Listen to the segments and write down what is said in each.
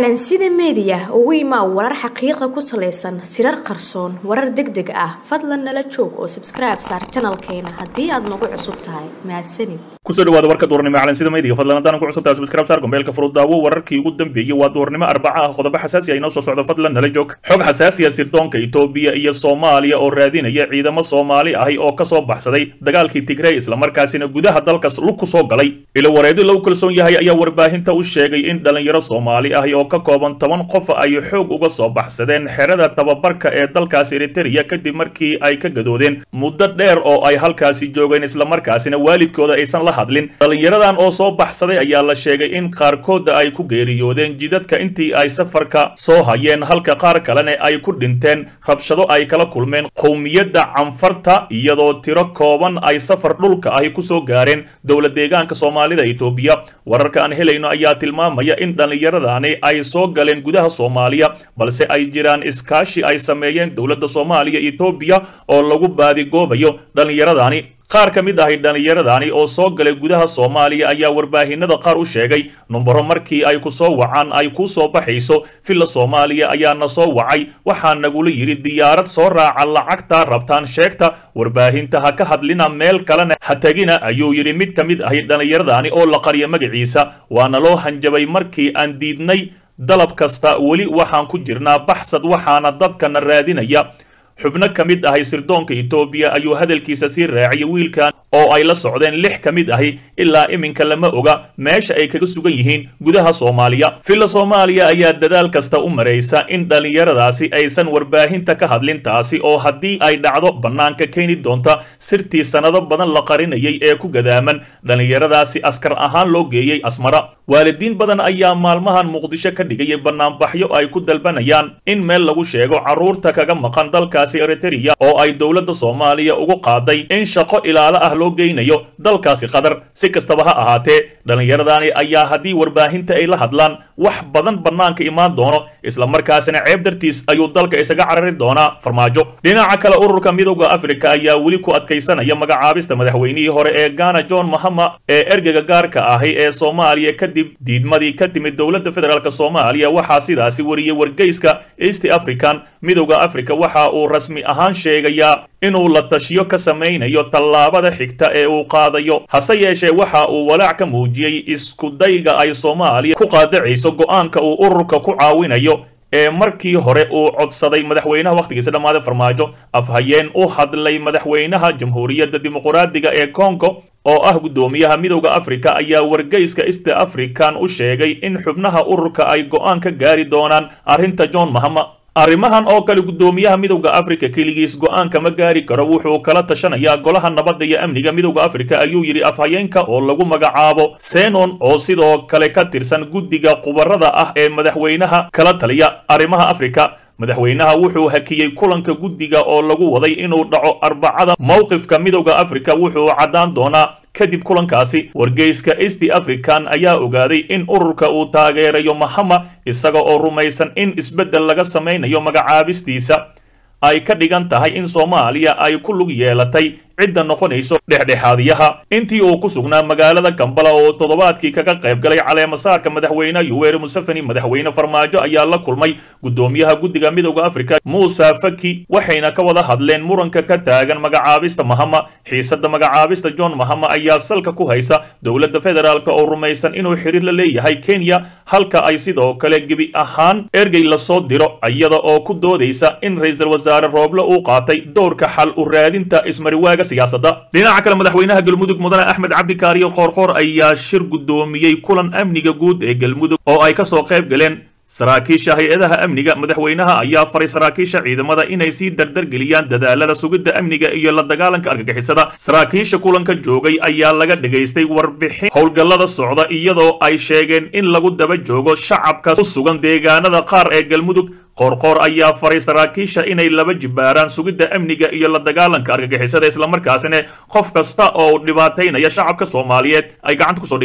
calansida meediya ugu imaa warar xaqiiqa ku salaysan sirar qarsoon warar deg deg ah fadlan nala joog oo sabskribe saar janalkeena haddii aad nagu cusub tahay mahadsanid kusoo dhawaada warka duurnimo calansida meediga fadlan haddaan ku cusubtahay subscribe saar gombeelka furudaawo wararkii ugu dambeeyey waa duurnimo arbaca ah qodobo xasaasi ah inoo soo socdo fadlan nala joog xog xasaasi ah sirdoonka itoobiya iyo soomaaliya oo raadinaya ciidamo soomaali ahi oo kasoo baxsaday dagaalkii tigrey islamarkaasina gudaha dalkas lug ku soo galay ilo wareedi lagu kalsoon yahay ayaa warbaahinta u sheegay in dhalinyaro soomaali ahi oo ka kooban toban qof ay xoog uga soo baxsadeen xerada tababarka ee dalkaas eritereya kadib markii ay ka gadoodeen muddo dheer oo ay halkaasi joogeen islamarkaasina waalidkooda aysan la hadlin dhalinyaradan oo soo baxsaday ayaa la sheegay in qaarkooda ay ku geeriyoodeen jidadka intii ay safarka soo hayeen halka qaar kalena ay ku dhinteen rabshado ay kala kulmeen qowmiyadda canfarta iyadoo tiro kooban ay safar dhulka ahi kusoo gaareen dowla deegaanka soomaalida itoobiya wararka aan helayno ayaa tilmaamaya in dhallinyaradani ay soo galeen gudaha soomaaliya balse ay jiraan iskaashi ay sameeyeen dowladda soomaaliya itoobiya oo lagu baadigoobayo dhallinyaradani qaar ka mid ahay dhallinyaradani oo soo galay gudaha soomaaliya ayaa warbaahinada qaar u sheegay numbaro markii ay ku soo wacaan ay kuu soo baxayso villa soomaaliya ayaana soo wacay waxaa nagula yidhi diyaarad soo raaca lacagta rabtaan sheegta warbaahinta ha ka hadlina meel kalena ha tegina ayuu yidhi mid ka mid ahay dhallinyaradani oo la qariya magaciisa waana loo hanjabay markii aan diidnay dalab kasta weli waxaan ku jirnaa baxsad waxaana dadkana raadinaya xubno ka mid ahay sirdoonka itoobiya ayuu hadalkiisa sii raaciyay wiilkan oo ay la socdeen lix ka mid ahi ilaa iminka lama oga meesha ay kaga sugan yihiin gudaha soomaaliya villa soomaaliya ayaa dadaal kasta u maraysa in dhallinyaradaasi aysan warbaahinta ka hadlin taasi oo haddii ay dhacdo bannaanka keeni doonta sirtii sannado badan la qarinayay ee ku gadaaman dhallinyaradaasi askar ahaan loo geeyey asmara waalidiin badan ayaa maalmahan muqdisho ka dhigayay bannaanbaxyo ay ku dalbanayaan in meel lagu sheego carruurta kaga maqan dalkaasi eritereya oo ay dowladda soomaaliya ugu qaaday in shaqo ilaalo ah loo geynayo dalkaasi qatar si kastaba ha ahaatee dhallinyaradani ayaa haddii warbaahinta ay la hadlaan wax badan bannaanka imaan doono islamarkaasina ceeb dartiis ayuu dalka isaga carari doonaa farmaajo dhinaca kale ururka midowda afrika ayaa weli ku adkaysanaya magacaabista madaxweynihii hore ee ghana john mahama ee ergega gaarka ahi ee soomaaliya kadib diidmadii ka timid dowladda federaalk soomaaliya waxaa sidaasi wariyey wargeyska east african midowda africa waxa uu rasmi ahaan sheegayaa inuu la tashiyo ka samaynayo tallaabada xigta ee uu qaadayo hase yeeshee waxa uu walaac ka muujiyey iskudayga ay soomaaliya ku qaadacayso go'aanka uu ururka ku caawinayo ee markii hore uu codsaday madaxweynaha wakhtigiisa dhammaaday farmaajo afhayeen u hadlay madaxweynaha jamhuuriyadda dimuqraadiga ee congo oo ah guddoomiyaha midowda afrika ayaa wargeyska east african u sheegay in xubnaha ururka ay go'aan ka gaari doonaan arrinta john mahama arrimahan oo kale guddoomiyaha midowda afrika keligiis go'aan kama gaari karo wuxuu kala tashanayaa golaha nabadda iyo amniga midowda afrika ayuu yidhi afhayeenka oo lagu magacaabo senon oo sidoo kale ka tirsan guddiga khubarada ah ee madaxweynaha kala taliya arrimaha afrika madaxweynaha wuxuu hakiyey kulanka guddiga oo lagu waday inuu dhaco arbacada mowqifka midowda afrika wuxuu caddaan doonaa kadib kulankaasi wargeyska east african ayaa ogaaday in ururka uu taageerayo mahama isaga oo rumaysan in isbeddel laga samaynayo magacaabistiisa ay ka dhigan tahay in soomaaliya ay ku lug yeelatay cidda noqonayso dhexdhexaadiyaha intii uu ku sugnaa magaalada kambala oo toddobaadkii kaga qayb galay caleemasaarka madaxweyne yuweri museveni madaxweyne farmaajo ayaa la kulmay guddoomiyaha guddiga midowda afrika muuse faki waxayna ka wada hadleen muranka ka taagan magacaabista mahama xiisadda magacaabista john mahama ayaa salka ku haysa dowladda federaalk oo rumaysan inuu xidhiir la leeyahay kenya halka ay sidoo kale gebi ahaan ergey lasoo diro iyada oo ku doodaysa in ra-iisul wasaare rooble uu qaatay dowrka xal u raadinta ismariwaaga dhinaca kale madaxweynaha galmudug mudane axmed cabdikaariyo qoorqoor ayaa shir guddoomiyey kulan amniga guud ee galmudug oo ay kasoo qayb galeen saraakiisha hay-adaha amniga madaxweynaha ayaa faray saraakiisha ciidamada inay sii dardargeliyaan dadaalada sugidda amniga iyo la dagaalanka argagixisada saraakiisha kulanka joogay ayaa laga dhagaystay warbixin howlgallada socda iyadoo ay sheegeen in lagu daba joogo shacabka ku sugan deegaanada qaar ee galmudug qoorqoor ayaa faray saraakiisha inay laba jibaaraan sugidda amniga iyo la dagaalanka argagixisada islamarkaasina qof kasta oo dhibaataynaya shacabka soomaaliyeed ay gacanta kusoo dhigaan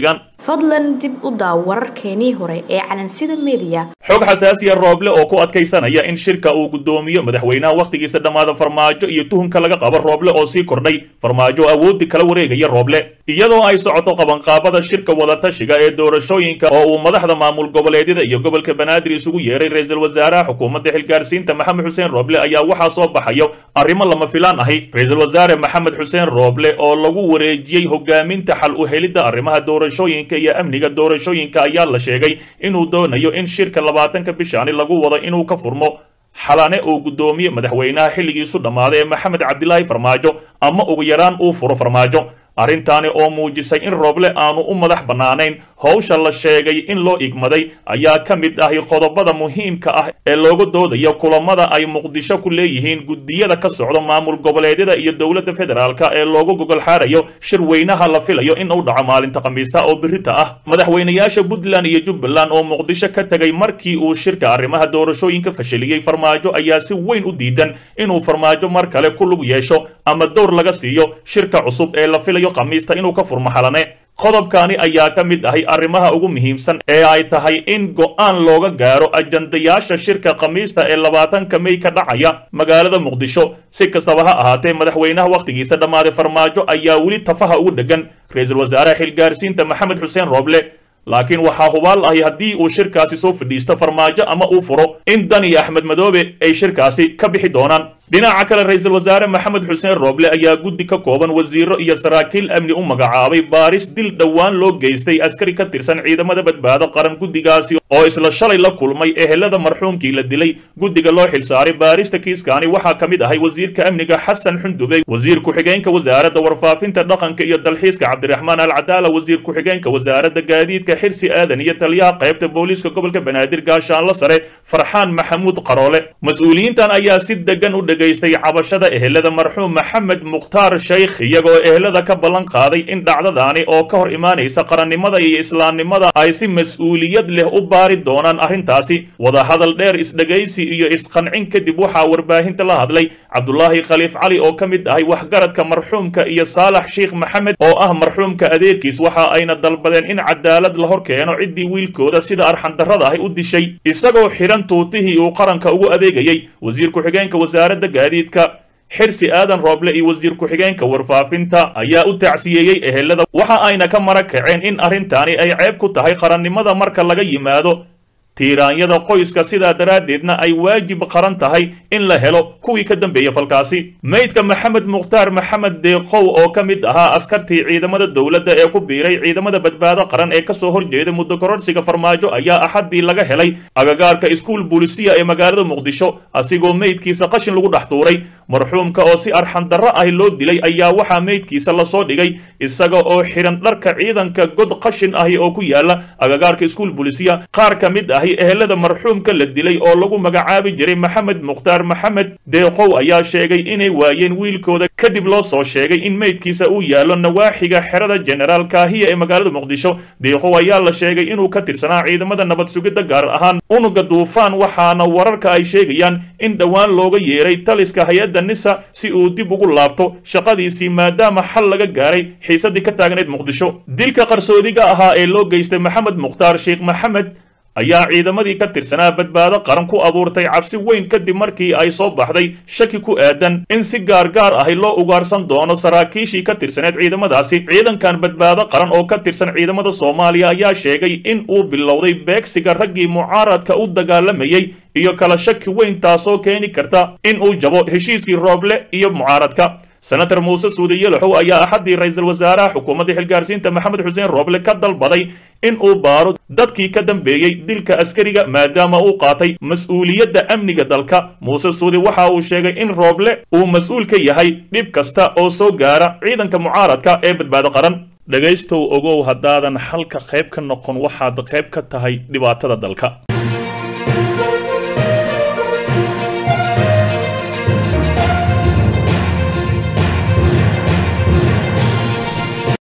fadlan dib u daaw wararkeenii hore ee calansida meediya xog xasaasiya rooble oo ku adkaysanaya in shirka uu guddoomiyo madaxweynaha wakhtigiisa dhammaada farmaajo iyo tuhunka laga qabo rooble oo sii kordhay farmaajo awooddi kala wareegaya rooble iyadoo ay socoto qabanqaabada shirka wadatashiga ee doorashooyinka oo uu madaxda maamul goboleedyada iyo gobolka banaadir isugu yeeray ra-iisul wasaaraha xukuumadda xilgaarsiinta maxamed xuseen rooble ayaa waxaa soo baxayo arrimo lama filaan ahi ra-iisul wasaare maxamed xuseen rooble oo lagu wareejiyey hogaaminta xal u helidda arrimaha doorashooyinka iyo amniga doorashooyinka ayaa la sheegay inuu doonayo in shirka labaatanka bishaani lagu wado inuu ka furmo xalane uu guddoomiye madaxweynaha xilligiisu dhammaaday ee maxamed cabdilaahi farmaajo ama ugu yaraan uu furo farmaajo arrintaani oo muujisay in rooble aanu u madax bannaanayn howsha la sheegay in loo igmaday ayaa ka mid ahi qodobada muhiimka ah ee looga doodayo kulamada ay muqdisho ku leeyihiin guddiyada ka socda maamul goboleedyada iyo dowladda federaalka ee loogu gogol xaarayo shir weynaha la filayo in uu dhaco maalinta khamiista oo birita ah madaxweynayaasha puntland iyo jubbaland oo muqdisho ka tegay markii uu shirka arrimaha doorashooyinka fashiliyey farmaajo ayaa si weyn u diidan inuu farmaajo mar kale ku lug yeesho ama dowr laga siiyo shirka cusub ee la filayo khamiista inuu ka furmo xalane qodobkaani ayaa ka mid ahay arrimaha ugu muhiimsan ee ay tahay in go'aan looga gaaro ajandayaasha shirka khamiista ee labaatanka mey ka dhacaya magaalada muqdisho si kastaba ha ahaatee madaxweynaha wakhtigiisa dhammaaday farmaajo ayaa weli tafaha ugu dheggan ra-iisul wasaaraha xilgaarsiinta maxamed xuseen rooble laakiin waxaa hubaal ahi haddii uu shirkaasi soo fadhiisto farmaajo ama uu furo in dan iyo axmed madoobe ay shirkaasi ka bixi doonaan dhinaca kale ra-iisul wasaare maxamed xuseen rooble ayaa guddi ka kooban wasiiro iyo saraakiil amni u magacaabay baaris dil dhowaan loo geystay askari ka tirsan ciidamada badbaado qaran guddigaasi oo isla shalay la kulmay ehelada marxuumkii la dilay guddiga loo xilsaaray baarista kiiskaani waxaa ka mid ahay wasiirka amniga xasan xundube wasiir ku-xigeenka wasaaradda warfaafinta dhaqanka iyo dalxiiska cabdiraxmaan alcadaala wasiir ku-xigeenka wasaaradda gaadiidka xirsi aadan iyo taliyaha qaybta booliiska gobolka banaadir gaashaanla sare farxaan maxamuud qaroole mas-uuliyiintan ayaa si degan u geystay cabashada ehelada marxuum maxamed mukhtaar sheykh iyagoo ehelada ka ballan qaaday in dhacdadaani oo ka hor imaanaysa qarannimada iyo islaamnimada ay si mas-uuliyad leh u baari doonaan arrintaasi wadahadal dheer isdhegaysi iyo isqancin kadib waxaa warbaahinta la hadlay cabdulaahi khaliif cali oo ka mid ahay waxgaradka marxuumka iyo saalax sheikh maxamed oo ah marxuumka adeerkiis waxa ayna dalbadeen in cadaalad la hor keeno ciddii wiilkooda sida arxandarrada ahi u dishay isagoo xidhan tuutihii uu qaranka ugu adeegayey wasiir ku-xigeenka wasaaradda gaadiidka xirsi aadan rooble iyo wasiir ku-xigeenka warfaafinta ayaa u tacsiyeeyey ehelada waxa ayna ka mara kaceen in arrintaani ay ceeb ku tahay qarannimada marka laga yimaado tiiraanyada qoyska sidaa daraaddeedna ay waajib qaran tahay in la helo kuwii ka dambeeya falkaasi meydka maxamed mukhtaar maxamed deeqow oo ka mid ahaa askartii ciidamada dowladda ee ku biiray ciidamada badbaado qaran ee kasoo horjeeda muddo kororsiga farmaajo ayaa axaddii laga helay agagaarka iskuul bulisiya ee magaalada muqdisho asigoo meydkiisa qashin lagu dhex tuuray marxuumka oo si arxandarro ah loo dilay ayaa waxaa meydkiisa lasoo dhigay isaga oo xidhan dharka ciidanka god qashin ahi oo ku yaala agagaarka iskuul bulisiya qaar ka mid ahi ehelada marxuumka la dilay oo lagu magacaabi jiray maxamed mukhtaar maxamed deeqow ayaa sheegay inay waayeen wiilkooda kadib loo soo sheegay in meydkiisa uu yaallo nawaaxiga xerada jenaraal kaahiya ee magaalada muqdisho deeqow ayaa la sheegay inuu ka tirsanaa ciidamada nabad sugidda gaar ahaan unuga duufaan waxaana wararka ay sheegayaan in dhowaan looga yeeray taliska hay-adda nisa si uu dib ugu laabto shaqadiisii maadaama xal laga gaaray xiisadii ka taagnayd muqdisho dilka qarsoodiga ahaa ee loo geystay maxamed mukhtaar sheekh maxamed ayaa ciidamadii ka tirsanaa badbaado qaran ku abuurtay cabsi weyn kadib markii ay soo baxday shaki ku aadan in si gaargaar ahi loo ugaarsan doono saraakiishii ka tirsaneed ciidamadaasi ciidankan badbaado qaran oo ka tirsan ciidamada soomaaliya ayaa sheegay in uu bilowday beegsiga raggii mucaaradka u dagaalamayey iyo kala shaki weyn taasoo keeni karta in uu jabo heshiiskii rooble iyo mucaaradka senator muuse suudi yelaxow ayaa axaddii ra-iisul wasaaraha xukuumadda xilgaarsiinta maxamed xuseen rooble ka dalbaday in uu baaro dadkii ka dambeeyey dilka askariga maadaama uu qaatay mas-uuliyadda amniga dalka muuse suudi waxa uu sheegay in rooble uu mas-uul ka yahay dhib kasta oo soo gaara ciidanka mucaaradka ee badbaado qaran dhegaystow ogow haddaadan xalka qayb ka noqon waxaad qayb ka tahay dhibaatada dalka